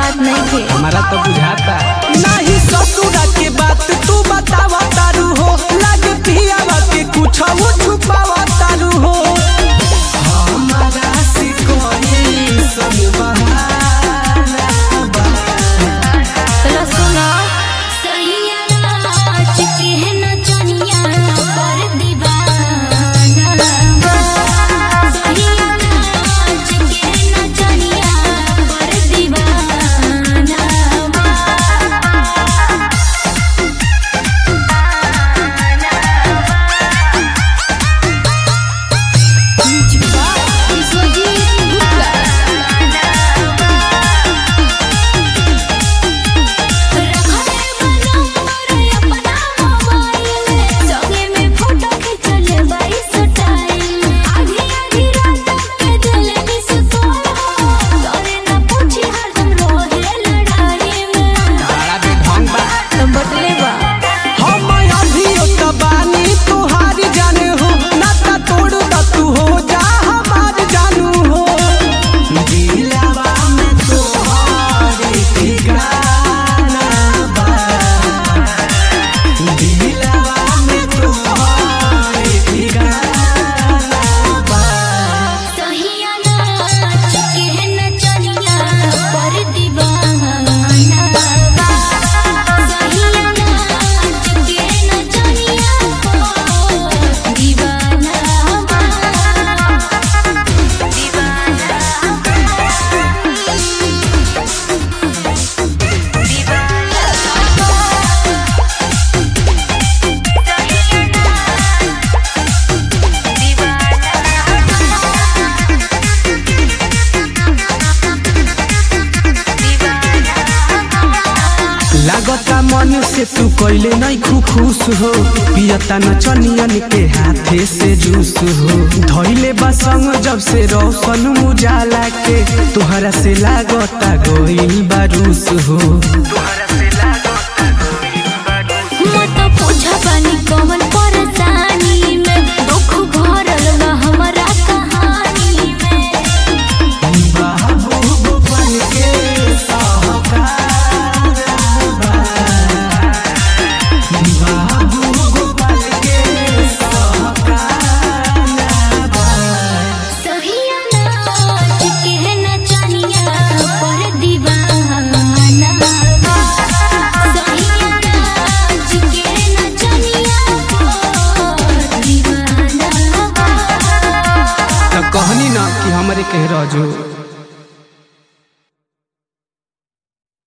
बात नहीं थे हमारा तो बुझाता नहीं ससुरा के बात तू बतावा तारू हो लगे पियावा के कुछ वो छुपावा तारू हो हमारा से कोई सब बहाना बा। चलो सुनो बड़ा बेढंग बा बटले बा हम अभियो त बानी तुहार जाने हो नाता तोड़ द तू हो जा हमार जानू हो दिलवा में तोहार ठिकाना बा दिलवा में तोहार ठिकाना बा लागता मन से तू कैले नहीं खु खुश हो पियता न चनियन के हाथे से जूस हो धैले बसंग जब से रोशन मुजाला के तुहरा से लागता गोइल बारूस हो कमल परेशानी में दुख भरल बा हमरा कहानी में बाबू गोपाल के सहकार बा। बाबू गोपाल के सहकार बा। सहिया नाच के नचनिया पर दीवाना बा। सहिया नाच के नचनिया पर दीवाना बा। तो कहनी ना कि हमरे कह रहो